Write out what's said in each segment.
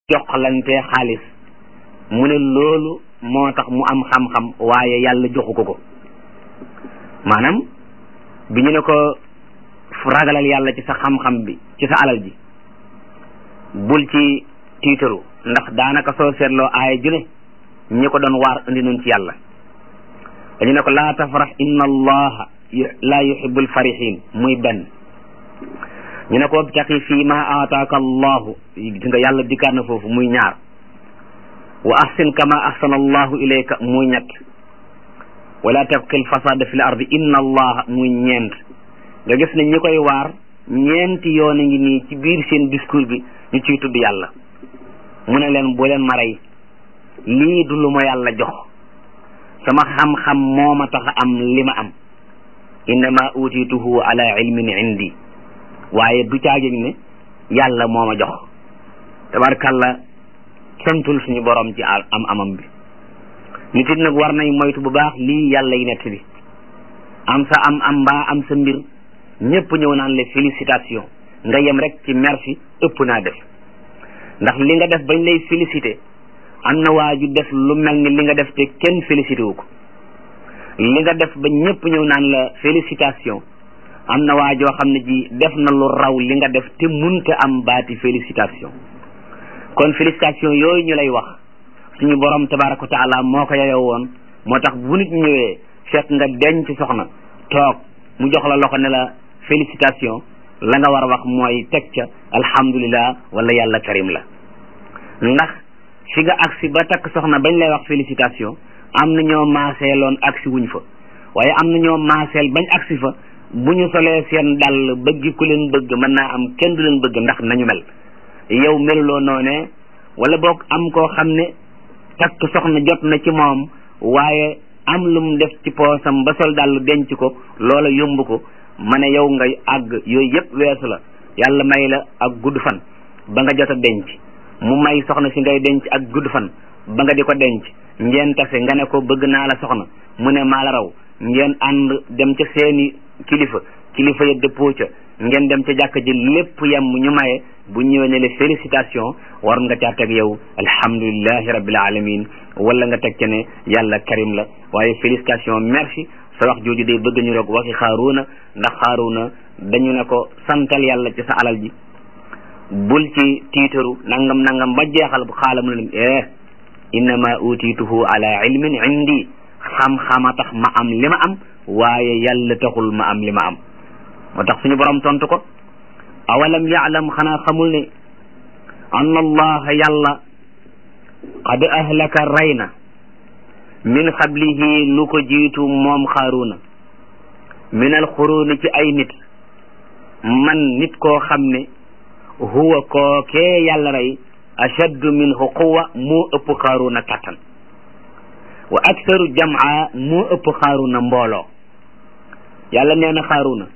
joxlante xaalis mu ne loolu moo tax mu am xam-xam waaye yàlla joxu ko ko maanaam bi ñu ne ko ragalal yàlla ci sa xam-xam bi ci sa alal ji bul ci tiitaru ndax daanaka soo seetloo aaya ju ne ñi ko doon waar indi nun ci yàlla dañu ne ko laa tafrax inna allaha laa yuhibbul farihin muy benn ñu ne ko wabtaqi fii ma aataaka allahu gis nga yàlla dikkaat na foofu muy ñaar wa ahsin kama ahsana allahu ilayka muy ñett wala tabqi lfasada fi l ardi inna allaha muy ñeent nga gis ne ñi koy waar ñeenti yoon a ngi nii ci biir seen discours bi ñu ciy tudd yàlla mu ne leen bu leen ma rey lii du lu ma yàlla jox sama xam-xam moo ma tax am li ma am innama utituhu ala ilmin indi waaye du caagin ne yàlla moo ma jox tabarkalla santul suñu borom ci am amam bi nit it nag war nay moytu bu baax lii yàlla yi nett bi am sa am am mbaa am sa mbir ñépp ñëw naan le félicitation nga yem rek ci merci ëpp naa def ndax li nga def bañ lay félicité am na waa ju def lu mel ni li nga def te kenn félicité wu ko li nga def ba ñépp ñëw naan la félicitation am na waa joo xam ne ji def na lu raw li nga def te munta am baati félicitation kon félicitation yooyu ñu lay wax suñu borom tabaraka wa taala moo ko yeyoo woon moo tax bu nit ñëwee fekk nga denc soxna toog mu jox la loxo ne la félicitation la nga war a wax mooy teg ca alhamdulillah wala yàlla karim la ndax fi nga agsi ba takk soxna bañ lay wax félicitation am na ñoo maaseeloon agsi wuñ fa waaye am na ñoo maaseel bañ agsi fa bu ñu solee seen dàll bëgg ku leen bëgg mën naa am kenn du leen bëgg ndax nañu mel yow meluloo noone wala boog am koo xam ne takk soxna jot na ci moom waaye am lu mu def ci poosam ba sol dàll denc ko loola yomb ko ma ne yow nga àgg yooyu yëpp weesu la yàlla may la ak gudd fan ba nga jot a denc mu may soxna si ngay denc ak gudd fan ba nga di ko denc ngeen tase nga ne ko bëgg naa la soxna mu ne maa la raw ngeen ànd dem ca seeni kilifa kilifa ya dëppoo ca ngeen dem ca jàkka ji lépp yem ñu maye bu ñëwee ne le félicitation war nga caa teg yow alhamdulillahi rabbil alamin wala nga teg ca ne yàlla karim la waaye félicitation merci sa wax jooju day bëgg ñu rek waxi xaaruuna ndax xaaruuna dañu ne ko santal yàlla ci sa alal ji bul ci tiitaru nangam nangam ba jeexal bu xaala mu ne eh innama utituhu ala ilmin indi xam-xama tax ma am li ma am waaye yàlla taxul ma am li ma am moo tax suñu borom tontu ko awalam yaalam xanaa xamul ne anna allaha yàlla qad ahlaka rey na min xablihi lu ko jiitu moom xaaruna min alxuruni ci ay nit man nit koo xam ne huwa kookee yàlla rey ashaddu minhu quwa moo ëpp xaaruna kattan wa aktaru jamaa moo ëpp xaaruna mbooloo yàlla nee na xaaruna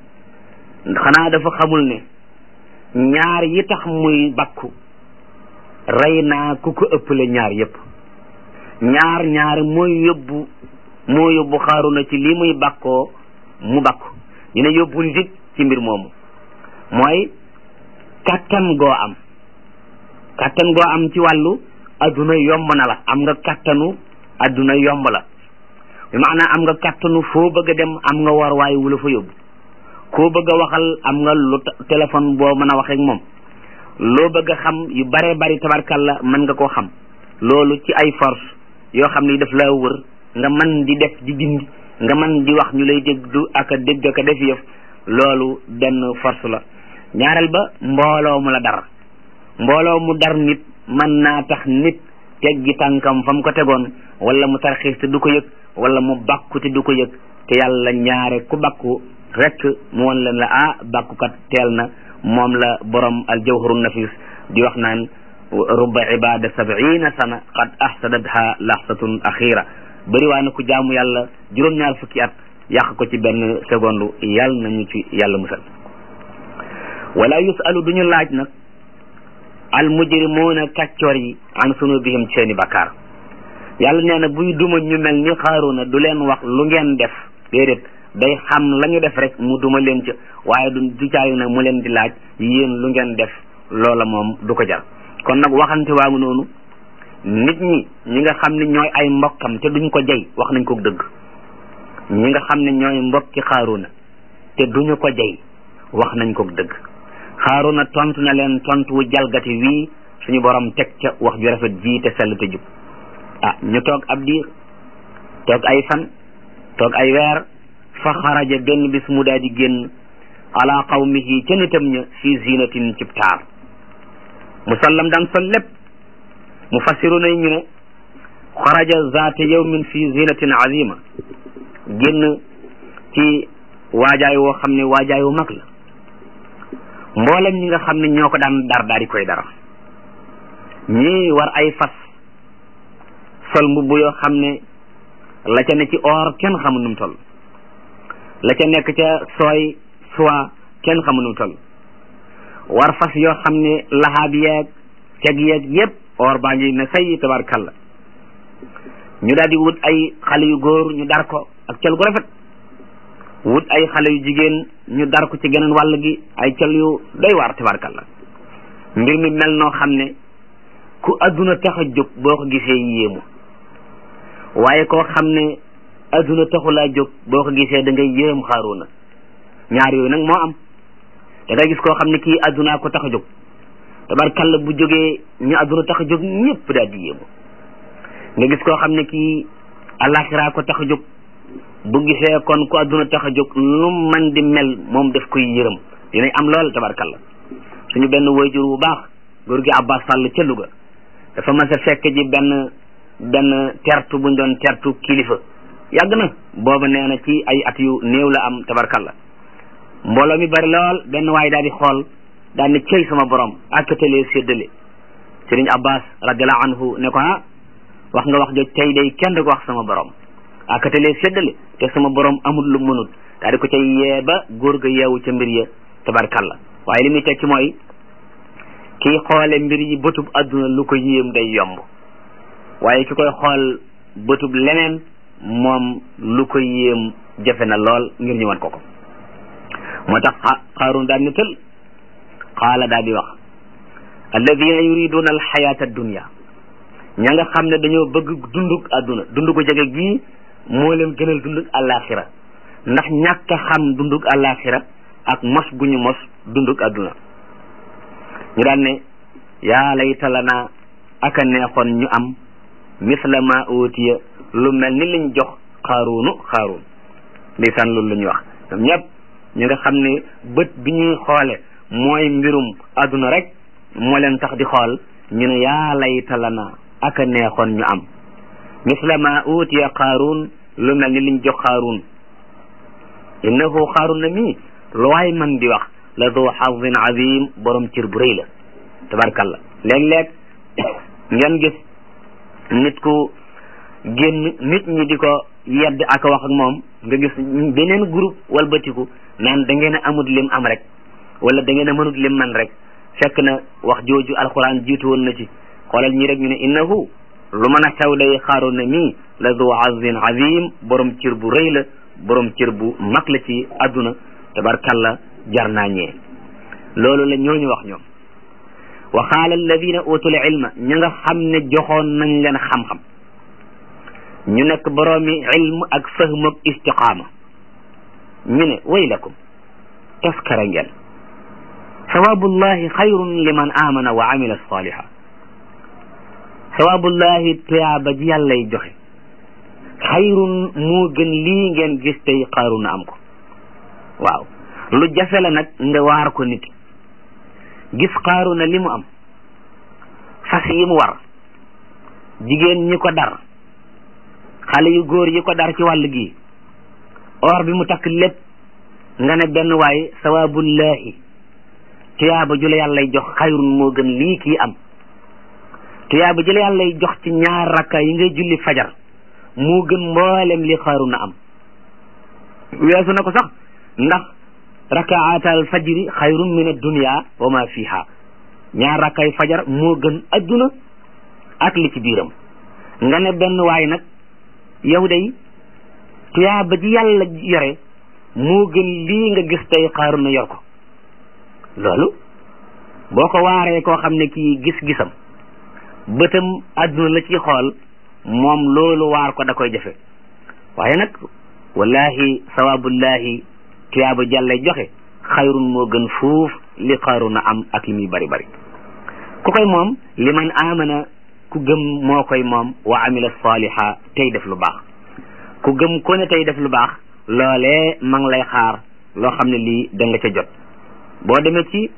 xanaa dafa xamul ne ñaar yi tax muy bakku rey naa ku ko ëppale ñaar yépp ñaar ñaar mooy yóbbu moo yóbbu xaaruna ci lii muy bakkoo mu bakku ñu ne yóbbu nit ci mbir moomu mooy kattan goo am kattan goo am ci wàllu adduna yomb na la am nga kattanu adduna yomb la bi maanaam am nga kattanu foo bëgg a dem am nga war waaye wula fa yóbbu koo bëgg a waxal am nga lu téléphone boo mën a waxee ak moom loo bëgg a xam yu bare bari tabarkalla mën nga koo xam loolu ci ay force yoo xam ni daf laa wër nga mën di def di dindi nga mën di wax ñu lay dégg ak a dégg ak a def yëf loolu benn force la ñaareel ba mbooloo mu la dar mbooloo mu dar nit mën naa tax nit teggi tànkam fa mu ko tegoon wala mu tarxiis te du ko yëg wala mu bakku te du ko yëg te yàlla ñaare ku bakku rek mu won leen la ah bàkkukat teel na moom la borom al jawharu nafis di wax naan rubba ibada sabiina sana qad ahsadatha laxsatun axira bëri waa na ku jaamu yàlla juróom-ñaar fukki at yàq ko ci benn seconde yàlla nañu ci yàlla musal wala yusalu duñu laaj nag al mujrimuuna kàccoor yi an sunubihim ci seeni bakkaar yàlla nee na buy duma ñu mel ni xaaruna du leen wax lu ngeen def déedéet day xam la ñu def rek mu duma leen ca waaye du du caayu nag mu leen di laaj yéen lu ngeen def loola moom du ko jar kon nag waxante waa ngi noonu nit ñi ñi nga xam ne ñooy ay mbokkam te duñ ko jey wax nañ ko dëgg ñi nga xam ne ñooy mbokki xaaruna te duñu ko jey wax nañ ko dëgg xaaruna tontu na leen tontu wu jalgati wii suñu borom teg ca wax ju rafet ji te sell te jub ah ñu toog ab diir toog ay fan toog ay weer fa xaraja benn bis mu daal di génn ala qawmihi ca nitam ña fi zinatin cib taar musallam daan sol lépp mu fassiru nay ñu ne xaraja zaata yawmin fi zinatin azima génn ci waajaay woo xam ne waajaay wu mag la mboolem ñi nga xam ne ñoo ko daan dar daal di koy dara ñii war ay fas sol mbubb yoo xam ne la ca ne ci or kenn xamul nu mu toll la ca nekk ca sooy soie kenn xamul nu mu toll war fas yoo xam ne laxaab yeeg ceg yeeg yépp or baa ngi ne say tabarkalla ñu daal di wut ay xale yu góor ñu dar ko ak col gu rafet wut ay xale yu jigéen ñu dar ko ci geneen wàll gi ay col yu doy waar tabarkalla mbir mi mel noo xam ne ku adduna tax a jóg boo ko gisee yéemu waaye koo xam ne adduna taxulaa jóg boo ko gisee da ngay yéem xaaruna ñaar yooyu nag moo am da ngay gis koo xam ne kii addunaa ko tax a jóg tabarkalla bu jógee ñu adduna tax a jóg ñëpp daal di yéemu nga gis koo xam ne kii alaxiraa ko tax a jóg bu gisee kon ku adduna tax a jóg lu man di mel moom daf koy yërëm dinañ am lool tabarkalla suñu benn wayjur bu baax góor gi Abbas Sall ca Louga dafa mas a fekk ji benn benn tertu buñ doon tertu kilifa yàgg na booba nee na ci ay at yu néew la am tabarkalla mbooloo mi bari lool benn waay daal di xool daal ne cey sama borom akkatalee séddale sëriñ Abbas radiallahu anhu ne ko ah wax nga wax joj tey day kenn du ko wax sama borom akkatalee séddale te sama borom amul lu mënut daal di ko cay yee ba góor ga yeewu ca mbir ya tabarkalla waaye li muy tekki mooy kii xoole mbir yi bëtub adduna lu ko yéem day yomb waaye ki koy xool bëtub leneen moom lu ko yéem jafe na lool ngir ñu wan ko ko moo tax xaarun daal ni tël qaala daal di wax alladina yuriduna alxayata addunia ña nga xam ne dañoo bëgg dundug adduna dund ko jege gii moo leen gënal dundug alaxira ndax ñàkk a xam dundug alaxira ak mos gu ñu mos dundug adduna ñu daan ne yaa layta lana aka neexoon ñu am misla ma utiya lu mel ni liñ jox xaaruunu xaaruun ndeysaan loolu la ñuy wax ñoom ñëpp ñu nga xam ne bët bi ñuy xoole mooy mbirum adduna rek moo leen tax di xool ñu ne yaa layta lana aka neexoon ñu am misla ma utiya xaaruun lu mel ni liñ jox xaaruun innahu xaaruun na mii lu waay man di wax la du xazin azim borom cër bu rëy la tabarkalla léeg-léeg ngeen gis nit ku génn nit ñi di ko yedd ak wax ak moom nga gis beneen groupe walbatiku naan da ngeen a amut lim am rek wala da ngeen a mënut lim man rek fekk na wax jooju alquran jiitu woon na ci xoolal ñi rek ñu ne innahu lu mën a xew day xaaroon na mii la du azin azim borom cër bu rëy la borom cër bu mag la ci adduna tabarkalla jar naa ñee loolu la ñooñu wax ñoom wa qaala alladina utul ilma ña nga xam ne joxoon nañ leen xam-xam ñu nekk boroomi ilm ak fahm ak istiqaama ñu ne waylakum taskara ngeen sawabullahi xayrun liman amana wa amila saliha sawabullahi tuyaaba ji yàllay joxe xayrun moo gën lii ngeen gis tey xaaru na am ko waaw lu jafe la nag nga waar ko nit gis xaaru na li mu am fas yi mu war jigéen ñi ko dar xale yu góor yi ko dar ci wàll gi or bi mu takk lépp nga ne benn waay sawaabullahi tuyaaba ju la yàllay jox xayrun moo gën lii kii am tuyaaba ju la yàllay jox ci ñaar rakka yi ngay julli fajar moo gën mboolem li xaaru na am weesu na ko sax ndax rakaatal fajri xayrun min addunia wa ma fiha ñaar rakkay fajar moo gën adduna ak li ci biiram nga ne benn waay nag yow day tuyaaba ji yàlla yore moo gën lii nga gis tey xaaru na yor ko loolu boo ko waaree koo xam ne kii gis-gisam bëtam àdduna la ci xool moom loolu waar ko da koy jafe waaye nag wallahi sawabullahi tuyaaba jàlle joxe xayrun moo gën fuuf li xaaruna am ak li muy bari bari ku koy moom li man amana ku gëm moo koy moom wa amila saliha tey def lu baax ku gëm ko ne tey def lu baax loolee ma ngi lay xaar loo xam ne lii da nga ca jot boo demee ci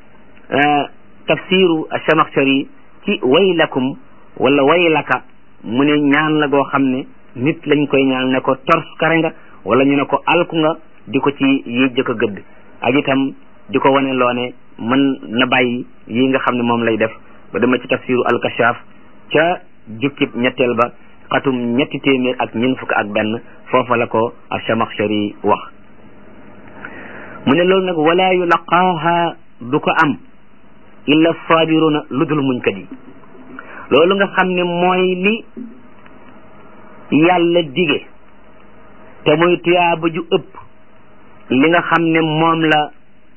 tafsiru Chamaxchari ci waylakum wala waylaka mu ne ñaan la goo xam ne nit lañ koy ñaan ne ko tors kare nga wala ñu ne ko alku nga di ko ci yéej ko gëdd ak itam di ko wane loo ne mën na bàyyi yi nga xam ne moom lay def ba dama ci tafsiru alkashaf ca jukkib ñetteel ba xatum ñetti téeméer ak ñeent fukk ak benn foofa la ko Chamaxchari wax mu ne loolu nag wala yulaqaaha du ko am illa sabiruna lu dul muñkat yi loolu nga xam ne mooy li yàlla dige te muy tuyaaba ju ëpp li nga xam ne moom la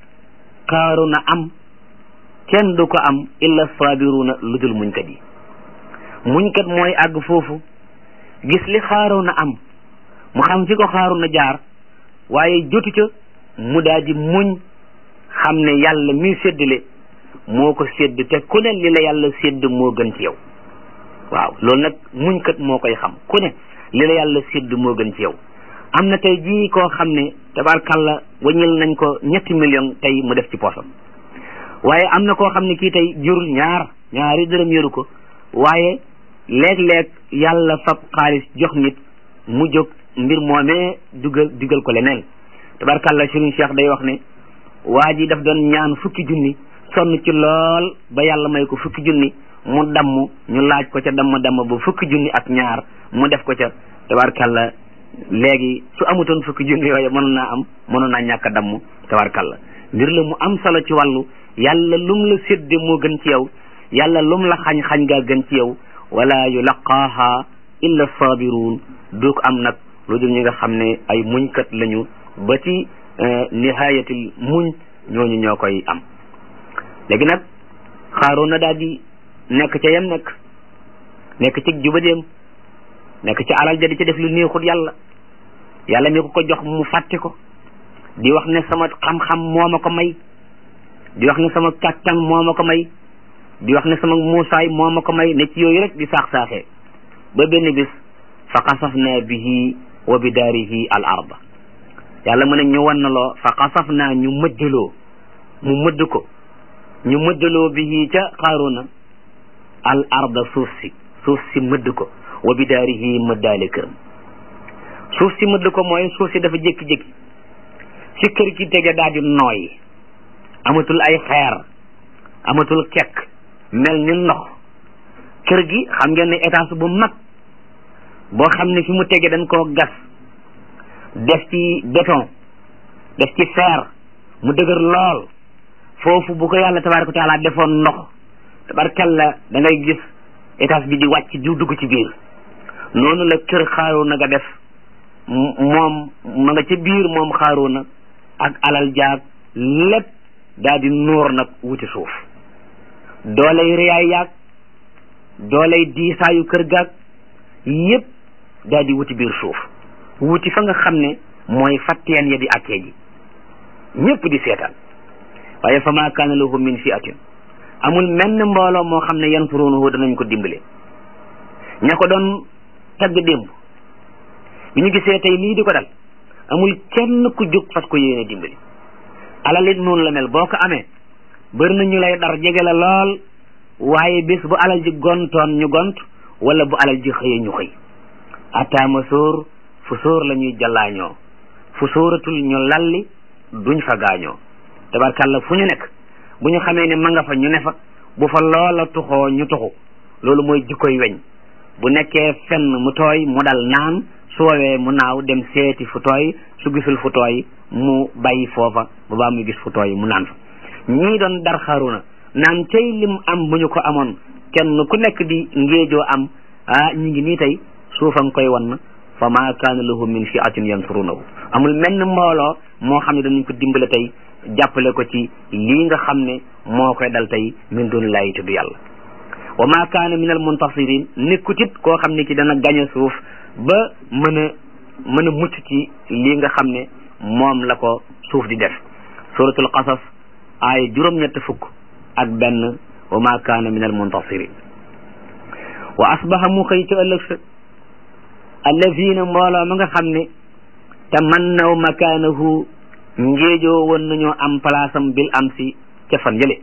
Qaaruna am kenn du ko am illa sabiruna lu dul muñkat yi muñkat mooy àgg foofu gis li Qaaruna am mu xam fi ko Qaaruna jaar waaye jotu ca mu daal di muñ xam ne yàlla mi séddale moo ko sédd te ku ne li la yàlla sédd moo gën ci yow waaw loolu nag muñkat moo koy xam ku ne li la yàlla sédd moo gën ci yow am na tey jii koo xam ne tabarkalla waññil nañ ko ñetti million tey mu def ci poosam waaye am na koo xam ne kii tey jurul ñaar ñaari dërëm yoru ko waaye léeg-léeg yàlla fab xaalis jox nit mu jóg mbir moomee dugal dugal ko leneen tabarkalla Serigne Cheikh day wax ne waa ji daf doon ñaan fukki junni sonn ci lool ba yàlla may ko fukki junni mu damm ñu laaj ko ca damm damm ba fukki junni ak ñaar mu def ko ca tabarkalla léegi su amutoon fukki junni yooyu mënoon naa am mënoon naa ñàkk a damm tabarkalla mbir la mu am solo ci wàllu yàlla lum la sédde moo gën ci yow yàlla lum la xañ xañ gaa gën ci yow wala yulaqaaha illa sabiruun du ko am nag lu dul ñi nga xam ne ay muñkat lañu ba ci nihayatil muñ ñooñu ñoo koy am léegi nag xaaroon na daal di nekk ca yem nekk nekk ci jubadeem nekk ci alal ja di ca def lu neexul yàlla yàlla mi ko ko jox mu fàtte ko di wax ne sama xam-xam moo ma ko may di wax ne sama kàttan moo ma ko may di wax ne sama muusaay moo ma ko may ne ci yooyu rek di saax-saaxee ba benn bis fa xasafna bihi wa bi daarihi al arda yàlla mu ne ñu wan na loo fa xasafna ñu mëddaloo mu mëdd ko ñu mëddaloo bihi ca xaaruna al arda suuf si suuf si mëdd ko wa bi daarihi mëddaale këram suuf si mëdd ko mooy suuf si dafa jékki-jékki si kër gi tege daal di nooy amatul ay xeer amatul kekk mel ni ndox kër gi xam ngeen ne étage bu mag boo xam ne fi mu tege dañ koo gas def ci béton def ci fer mu dëgër lool foofu bu ko yàlla tabaraka wa taala defoon ndox tabarkalla da ngay gis étage bi di wàcc di dugg ci biir noonu la kër xaaroona nga def moom ma nga ca biir moom xaaroona ak alal jaag lépp daal di nuur nag wuti suuf doolay réyaay yaag doolay diisaayu kër gaag yépp daal di wuti biir suuf wuti fa nga xam ne mooy fatteen ya di attee ji ñépp di seetaan waaye fa ma kaana lahu min fiatin amul menn mbooloo moo xam ne yansurunahu danañ ko dimbale ña ko doon tagg démb bi ñu gisee tey lii di ko dal amul kenn ku jóg fas ko yéene dimbali alal it noonu la mel boo ko amee bëri na ñu lay dar jege la lool waaye bés bu alal ji gontoon ñu gont wala bu alal ji xëyee ñu xëy ataama sóor fu sóor la ñuy jallaañoo fu sóoratul ñu lalli duñ fa gaañoo tabarkàlla fu ñu nekk bu ñu xamee ne ma nga fa ñu ne fa bu fa loola tuxoo ñu tuxu loolu mooy jikkoy weñ bu nekkee fenn mu tooy mu dal naan su woowee mu naaw dem seeti fu tooy su gisul fu tooy mu bàyyi foofa ba baa muy gis fu tooy mu naan fa ñii doon dar xaruna naan cay lim am bu ñu ko amoon kenn ku nekk di ngéejoo am ah ñi ngi nii tey suufam koy wan fa ma kaana lahu min fiatin yansurunahu amul menn mbooloo moo xam ne danañ ko dimbale tey jàppale ko ci lii nga xam ne moo koy dal tey min duni laayi tudd yàlla wa ma kaana min al muntasirin nekkutit koo xam ne ki dana gañe suuf ba mën a mën a mucc ci lii nga xam ne moom la ko suuf di def suratul qasas aaya juróom-ñett fukk ak benn wa ma kaana min al muntasirin wa asbaha mu xëy ci ëllëg sa allazina mbooloo ma nga xam ne tamannaw makaanahu ngéejoo woon nañoo am place am bil am si ca fan jële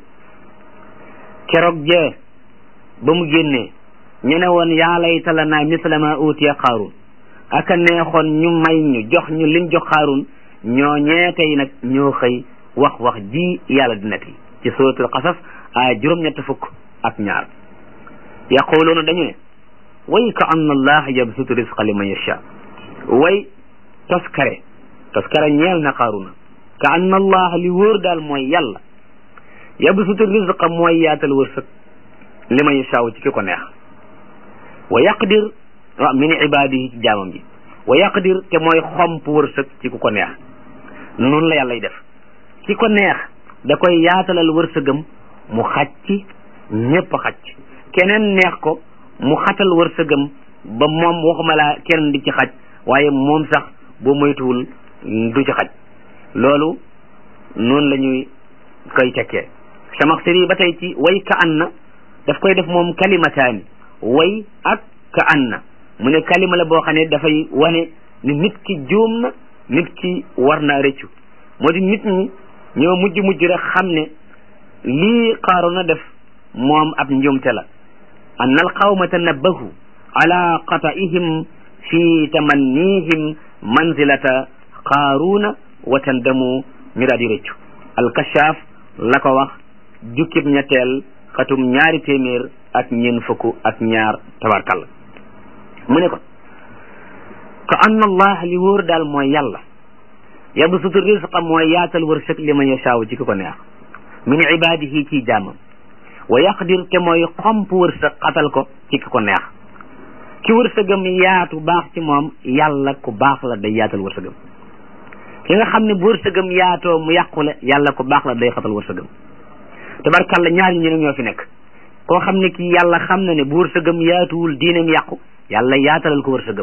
keroog jee ba mu génnee ñu ne woon yaa layta lanaa misla ma utiya xaarun aka neexoon ñu may ñu jox ñu liñ jox xaarun ñoo ñee tey nag ñoo xëy wax wax ji yàlla di netti ci suratul qasas a juróom-ñett fukk ak ñaar yaquluuna dañu ne way ka anna allah yabsutu risqa liman yasha way toskare toskare ñeel na xaaruna ka anna allah li wóor daal mooy yàlla yabsutu risqa mooy yaatal wërsëg liman yasha ci ki ko neex wa yaqdir wa min ibadihi ci jaamam ji wa yaqdir te mooy xomp wërsëg ci ku ko neex noonu la yàllay def ki ko neex da koy yaatalal wërsëgam mu xacc ñépp xacc keneen neex ko mu xatal wërsëgam ba moom waxuma laa kenn di ci xaj waaye moom sax boo moytuwul du ci xaj loolu noonu la ñuy koy tekkee samaxsiri ba tey ci way ka an na daf koy def moom kalimataani way ak ka an na mu ne kalima la boo xam ne dafay wane ni nit ki juum na nit ki war naa rëccu moo di nit ñi ñoo mujj mujj rek xam ne lii xaaru na def moom ab njuumte la an alqawma tanabbahu ala qata'ihim fi tamannihim manzilata qaaruna wa tandamu ñu daal di rëccu alkashaaf la ko wax jukkib ñetteel xatum ñaari téeméer ak ñeen fukk ak ñaar tabarkalla mu ne ko ka anna allah li wóor daal mooy yàlla yabsutu risqa mooy yaatal wërsëg li man yashaaw ci ki ko neex min ibadihi ci jaamam wa yaqdir te mooy xomp wërsëg xatal ko ci ki ko neex ki wërsëgam yaatu baax ci moom yàlla ku baax la day yaatal wërsëgam ki nga xam ne bu wërsëgam yaatoo mu yàqule yàlla ku baax la day xatal wërsëgam tabarkalla ñaar ñi ñoo fi nekk koo xam ne kii yàlla xam na ne bu wërsëgam yaatuwul diineem yàqu yàlla yaatalal ko wërsëgam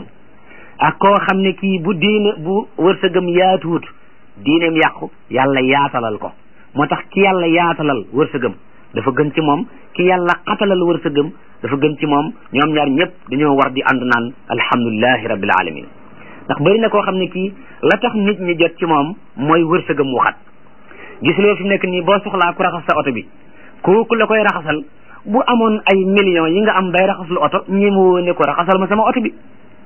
ak koo xam ne kii bu diine bu wërsëgam yaatuwut diineem yàqu yàlla yaatalal ko moo tax ki yàlla yaatalal wërsëgam dafa gën ci moom ki yàlla xatalal wërsëgam dafa gën ci moom ñoom ñaar ñëpp dañoo war di ànd naan alhamdulilahi rabbil alamin ndax bëri na koo xam ne kii la tax nit ñi jot ci moom mooy wërsëgam wu xat gis loo fi nekk nii boo soxlaa ku raxas sa oto bi kooku la koy raxasal bu amoon ay millions yi nga am bay raxas lu oto ñi mu woo ne ko raxasal ma sama oto bi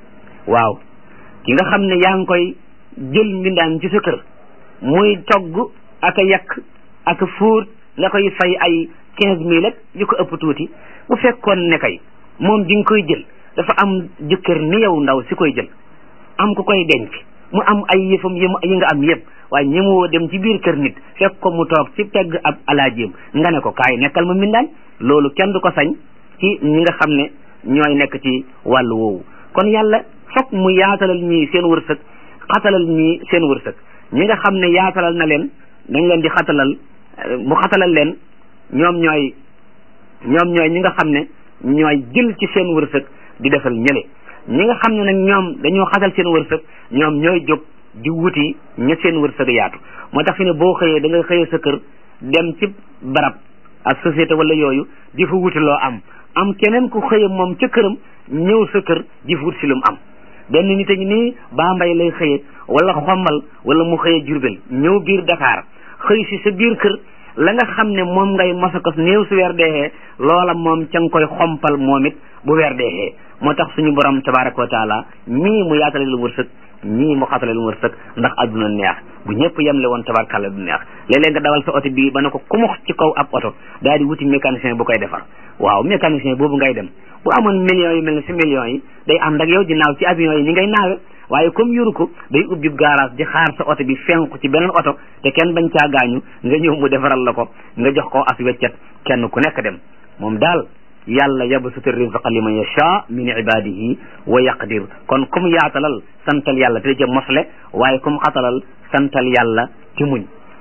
waaw ki nga xam ne yaa ngi koy jël mbindaan ci sa kër muy togg ak a yàq ak a fóot nga koy fay ay quinze mille ak yu ko ëpp tuuti bu fekkoon ne kay moom di nga koy jël dafa am jëkkër ni yow ndaw si koy jël am ku koy denc mu am ay yëfam yi yi nga am yëpp waaye ñemewoo dem ci biir kër nit fekk ko mu toog ci pegg ab alaajim nga ne ko kaay nekkal ma mbindaan loolu kenn du ko sañ ci ñi nga xam ne ñooy nekk ci wàllu woowu kon yàlla fokk mu yaatalal ñii seen wërsëg xatalal ñii seen wërsëg ñi nga xam ne yaatalal na leen dañ leen di xatalal mu xatalal leen ñoom ñooy ñoom ñooy ñi nga xam ne ñooy jël ci seen wërsëg di defal ñële ñi nga xam ne nag ñoom dañoo xatal seen wërsëg ñoom ñooy jóg di wuti ña seen wërsëg yaatu moo tax fi ne boo xëyee da nga xëyee sa kër dem ci barab ak société wala yooyu di fa wuti loo am am keneen ku xëye moom ca këram ñëw sa kër di fa wut si lu mu am benn nit a ngi nii baa mbay lay xëye wala xombal wala mu xëye jurbel ñëw biir Dakar xëy si sa biir kër la nga xam ne moom ngay mosakos néew su weer deexee loola moom ca nga koy xompal moom it bu weer deexee moo tax suñu borom tabaraka wa taala ñii mu yaatale lu wërsëg ñii mu xatale lu wërsëg ndax adduna neex bu ñëpp yemle woon tabarkàlla du neex léeg-léeg nga dawal sa oto bii ba ne ko kumux ci kaw ab oto daal di wuti mécanicien bu koy defar waaw mécanicien boobu ngay dem bu amoon millions yi mel ne si millions yi day ànd ak yow di naaw ci avion yi ni ngay naawe waaye comme yoru ko day ubbi garage di xaar sa oto bi fenku ci beneen oto te kenn bañ caa gaañu nga ñëw mu defaral la ko nga jox ko as weccet kenn ku nekk dem moom daal yàlla yabsutu rizqa liman yasha min ibadihi wa yaqdir kon comme yaatalal santal yàlla te ca mosle waaye comme xatalal santal yàlla ci muñ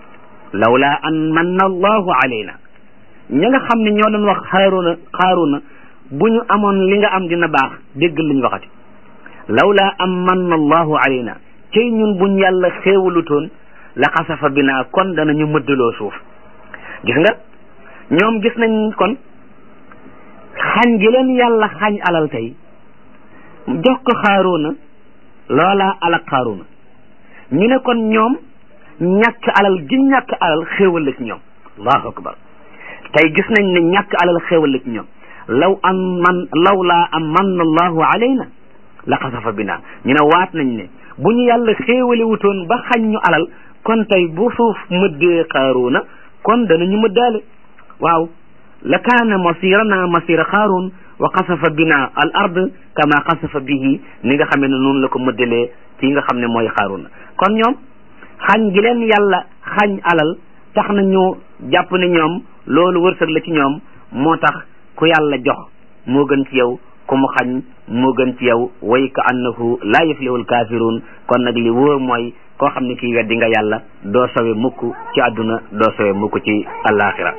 lawla an manna allahu alayna ña nga xam ne ñoo doon wax xaaruna xaaruna bu ñu amoon li nga am dina baax dégg luñ waxati lawla an manna allahu alayna cey ñun buñ yàlla xéewalutoon la xasafa binaa kon danañu mëddaloo suuf gis nga ñoom gis nañ kon xañ gi leen yàlla xañ alal tey jox ko xaaruna loola alak xaaruna ñu ne kon ñoom ñàkk alal gi ñàkk alal xéewal la ci ñoom allahu akbar tey gis nañ ne ñàkk alal xéewal la ci ñoom law an man law laa am man allahu alayna la xasafa bina ñu ne waat nañ ne bu ñu yàlla xéewali wutoon ba xañ ñu alal kon tey bu suuf mëddee xaaruuna kon danañu mëddaale waaw la kaana masirana masira xaaruun wa xasafa bina al ard kama xasafa bihi ni nga xamee ne noonu la ko mëddalee kii nga xam ne mooy xaaruuna kon ñoom xañ gi leen yàlla xañ alal tax na ñu jàpp ne ñoom loolu wërsëg la ci ñoom moo tax ku yàlla jox moo gën ci yow ku mu xañ moo gën ci yow way ka annahu laa yuflihul kaafiruun kon nag li wóor mooy koo xam ne kii weddi nga yàlla doo sowe mukk ci àdduna doo sowe mukk ci alaxira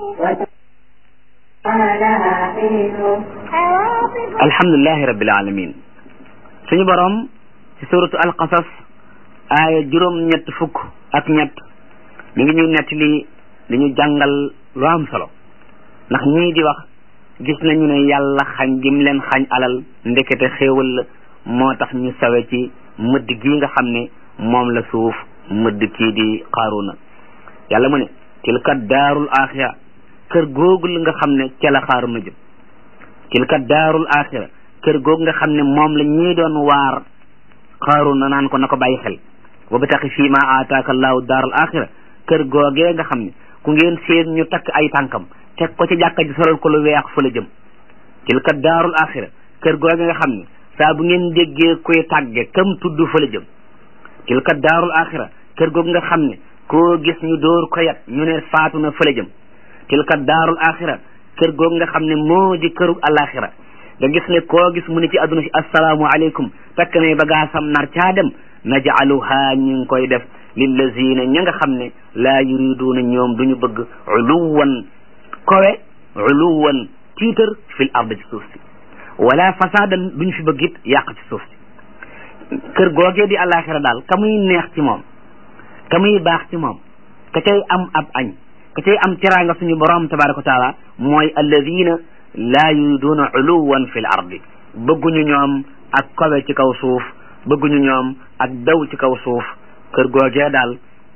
alhamdulilahi rabbil alamin suñu borom ci suratu alqasas aaya juróom ñett fukk ak ñett mi ngi ñuy nettali li ñu jàngal lu am solo ndax ñii di wax gis nañu ne yàlla xañ gim leen xañ alal ndekete xéewal la moo tax ñu sawe ci mëdd gi nga xam ne moom la suuf mëdd kii di xaaruna yàlla mu ne tilka daarul axira kër googu la nga xam ne ca la xaaruna jëm tilka daarul axira kër googu nga xam ne moom la ñii doon waar xaaruna naan ko na ko bàyyi xel wa bataxi fii ma aataaka allahu daarul axira kër googee nga xam ne ku ngeen seen ñu takk ay tànkam teg ko ci jàkka ji solal ko lu weex fa la jëm tilka daarul axira kër googe nga xam ne saa bu ngeen déggee koy tàgge kam tudd fa la jëm tilka daarul axira kër googu nga xam ne koo gis ñu dóor ko yat ñu ne faatu na fa la jëm tilka daarul axira kër googu nga xam ne moo di kërug alaxira nga gis ne koo gis mu ne ci adduna si assalaamu aleykum takk ne bagaasam nar caa dem najcaluha ñu ngi koy def lillazina ña nga xam ne laa yuriduuna ñoom duñu bëgg uluwan kowe uluwan tiitar fil ard ci suuf si wala fasadan duñu fi bëgg it yàq ci suuf si kër googee di alaxira daal ka muy neex ci moom ka muy baax ci moom ka cay am ab añ ka cay am teraanga suñu borom tabaraka wa taala mooy alladina laa yuriduuna uluwan fil ardi bëgguñu ñoom ak kowe ci kaw suuf bëgguñu ñoom ak daw ci kaw suuf kër googee daal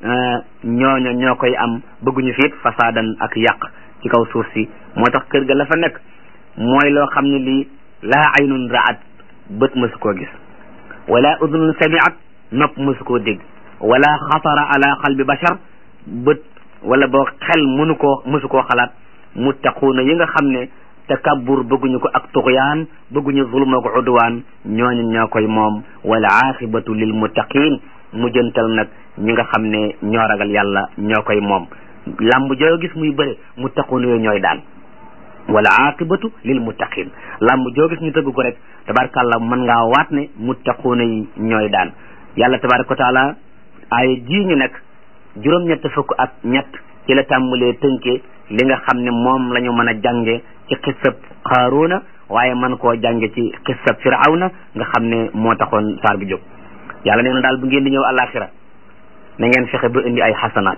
ñooño ñoo koy am bëgguñu fiit fasaadan ak yàq ci kaw suuf si moo tax kër ga la fa nekk mooy loo xam ne lii laa aynun raat bët mësu koo gis wala udunun samiat nopp mësu koo dégg wala xatara ala qalbi bashar bët wala boo xel mënu koo mësu koo xalaat muttaquuna yi nga xam ne takabbur bëgguñu ko ak tuxyaan bëgguñu zulma ko udwaan ñooñu ñoo koy moom wala aqibatu lil muttaqin mujjantal nag ñi nga xam ne ñoo ragal yàlla ñoo koy moom lamb joo gis muy bëre muttaquuna yooyu ñooy daan wala aqibatu lil muttaqin lamb joo gis ñu tëgg ko rek tabarakàllah mën ngaa waat ne muttaquuna yi ñooy daan yàlla tabaraka wa taala aaya jii ñu nekk juróom-ñett fukk ak ñett ci la tàmbalee tënke li nga xam ne moom la ñu mën a jànge ci xissab xaaruuna waaye man koo jànge ci xissab firawna nga xam ne moo taxoon saar bi jóg yàlla nee na daal bu ngeen di ñëw alaxira na ngeen fexe ba indi ay xasanaat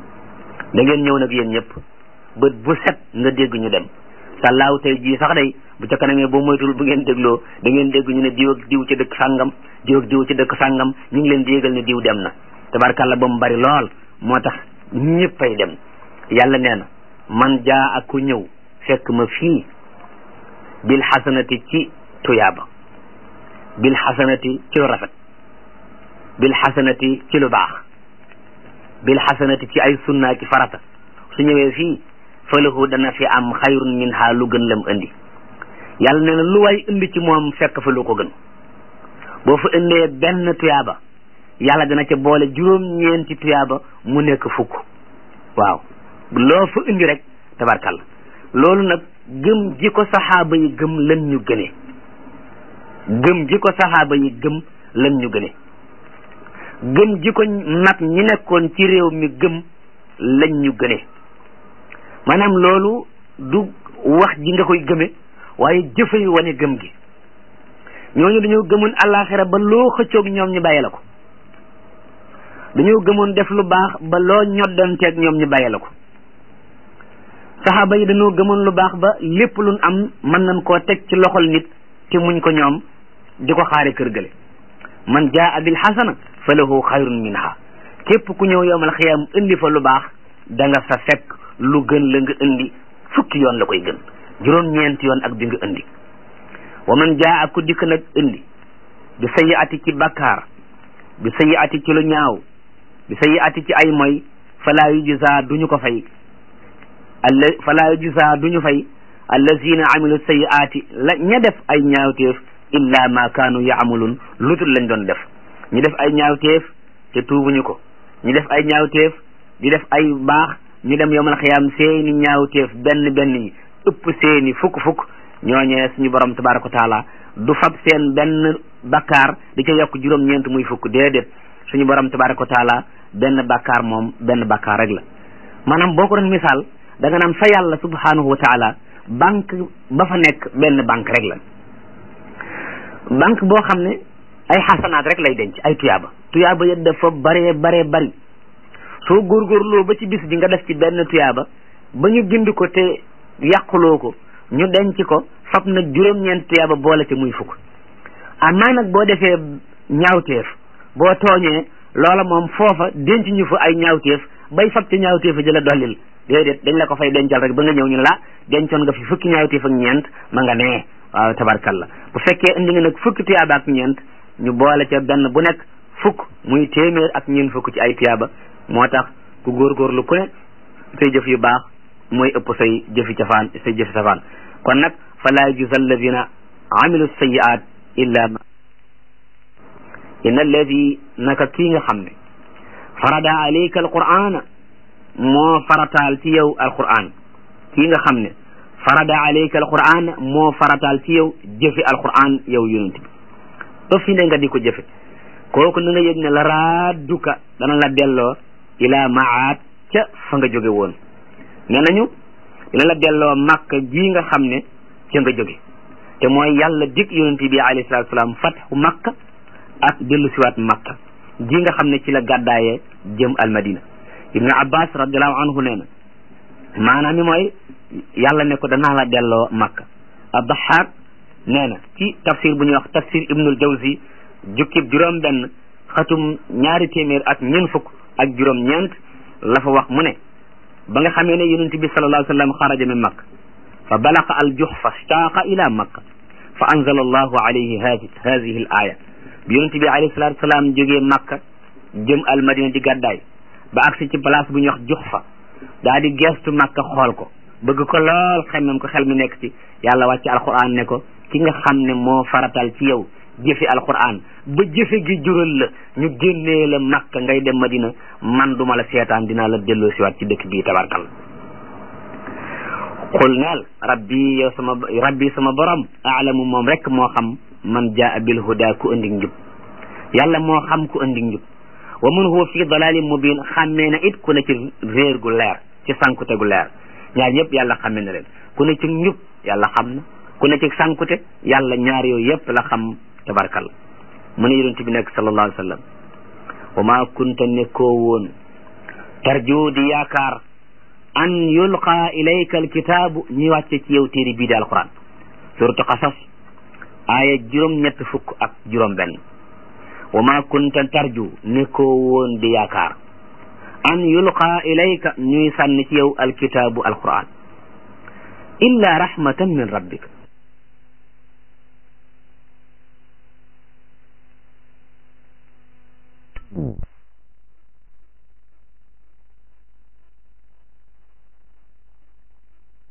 da ngeen ñëw nag yéen ñëpp bët bu set nga dégg ñu dem sàllaaw tey jii sax day bu ca kanamee boo moytul bu ngeen dégloo da ngeen dégg ñu ne diw ak diw ci dëkk sàngam diw ak diw ci dëkk sàngam ñu ngi leen di yégal ne diw dem na tabarkàlla ba mu bari lool moo tax ñëppay dem yàlla nee na man jaa ak ku ñëw fekk ma fii bil xasanati ci tuyaaba bil xasanati ci lu rafet bil xasanati ci lu baax bil xasanati ci ay sunnaa ci farata su ñëwee fii falahu dana fi am xayrun minha lu gën lam indi yàlla nee na lu way indi ci moom fekk fa lu ko gën boo fa indee benn tuyaaba yàlla dana ca boole juróom-ñeenti tuyaaba mu nekk fukk waaw loo fa indi rek tabarkalla loolu nag gëm ji ko saxaaba yi gëm lan ñu gënee gëm ji ko saxaaba yi gëm lan ñu gënee gëm ji ko nag ñi nekkoon ci réew mi gëm lañ ñu gëne maanaam loolu du wax ji nga koy gëme waaye jëfay wane gëm gi ñooñu dañoo gëmoon àllaaxira ba loo xëccoog ñoom ñu bàyyi la ko dañoo gëmoon def lu baax ba loo ñoddanteeg ñoom ñu bàyyi la ko saxaaba yi dañoo gëmoon lu baax ba lépp luñ am mën nañ koo teg ci loxol nit te muñ ko ñoom di ko xaare kër gële man jaa bil xasana fa lahu xayrun minha képp ku ñëw yowmal xiyaam indi fa lu baax da nga fa fekk lu gën la nga indi fukki yoon la koy gën juróom-ñeenti yoon ak bi nga indi wa man jaa ku dikk nag indi bi sayi ati ci bakkaar bi sayi ati ci lu ñaaw bi sayi ati ci ay moy falaa yujza duñu ko fay alla falaa yujza duñu fay allazina amilu sayiaati la ña def ay ñaawteef illa ma kaanu yaamulun lutul lañ doon def ñu def ay ñaawteef te tuubuñu ko ñu def ay ñaawteef di def ay baax ñu dem yowmal xiyaam seeni ñaawteef benn benn yi ëpp seeni fukk fukk ñooñee suñu borom tabaraka wa taala du fab seen benn bakkaar di ca yokk juróom-ñeent muy fukk déedéet suñu borom tabaraka wa taala benn bakkaar moom benn bakkaar rek la maanaam boo ko doon misaal da nga naan fa yàlla subhanahu wa taala banque ba fa nekk benn banque rek la banque boo xam ne ay xasanaat rek lay denc ay tuyaaba tuyaaba ya dafa baree baree bari soo góorgóorloo ba ci bis bi nga def ci benn tuyaaba ba ñu bind ko te yàquloo ko ñu denc ko fab na juróom-ñeent tuyaaba boole te muy fukk amaa nag boo defee ñaawteef boo tooñee loola moom foofa denc ñu fa ay ñaawteef bay fab ci ñaawteefa jëla dollil déedéet dañ la ko fay dencal rek ba nga ñëw ñu la dencoon nga fi fukki ñaawteef ak ñeent ma nga nee waaw tabarkalla bu fekkee indi nga nag fukki tuyaaba ak ñeent ñu boole ca benn bu nekk fukk muy téeméer ak ñeent fukk ci ay tuyaaba moo tax ku góorgóorlu ku ne say jëf yu baax mooy ëpp say jëfi cafaan say jëfi safaan kon nag fa laa yujza alladina amilu sayiat illa ma inna alladi naka kii nga xam ne farada alayka alqur'ana moo farataal ci yow alqur'an kii nga xam ne farada alayka alqur'an moo farataal ci yow jëfe alqur'an yow yonent bi ba fi ne nga di ko jëfe kooku na nga yëg ne la raadduka dana la delloo ila maat ca fa nga jóge woon nee nañu dina la delloo màkk ji nga xam ne ca nga jóge te mooy yàlla dig yonent bi alayhi salatu salaam fatxu makka ak dellu siwaat makka ji nga xam ne ci la gàddaayee jëm almadina ibnu abbas radiallahu anhu nee na maanaam mi mooy yàlla ne ko danaa la delloo makka addaxaak nee na ci tafsir bu ñuy wax tafsir ibnul jawzi jukkib juróom benn xatum ñaari téeméer ak ñeent fukk ak juróom ñeent la fa wax mu ne ba nga xamee ne yonent bi sallallahu alayhi wa sallam xaraja min makka fa balaqa al juhfa staaqa ila makka fa anzala allahu alayhi hadihi al aya bi yonent bi alayhi salatu wasalaam jógee makka jëm al madina di gàddaay ba agsi ci place bu ñuy wax juhfa daa di gestu makka xool ko bëgg ko lool xemmem ko xel mi nekk ci yàlla wàcc alquran ne ko ki nga xam ne moo faratal ci yow jëfe alquran ba jëfe gi jural la ñu génnee la makka ngay dem madina man duma la seetaan dinaa la delloo siwaat ci dëkk bii tabarkal xul neel rabbi yow sama rabbi sama borom aalamu moom rek moo xam man jaa bil huda ku andi njub yàlla moo xam ku andi njub wa man huwa fi dalalin mubin xàmmee na it ku ne ci réer gu leer ci sankute gu leer ñaar ñëpp yàlla xàmmee na leen ku ne ci njub yàlla xam na ku ne ci sankute yàlla ñaar yooyu yëpp la xam tabarkal mu ne yonent bi nekk sallallahu alayhi wa sallam wa ma kunta nekkoo woon tarju di yaakaar an yulqa ilayka alkitaabu ñi wàcce ci yow téere bii di alquran suratu qasas aaya juróom ñett fukk ak juróom benn wa ma kunta tarju nekkoo woon di yaakaar an yulqa ilayka ñuy sànni ci yow alkitaabu alquran illa rahmatan min rabbik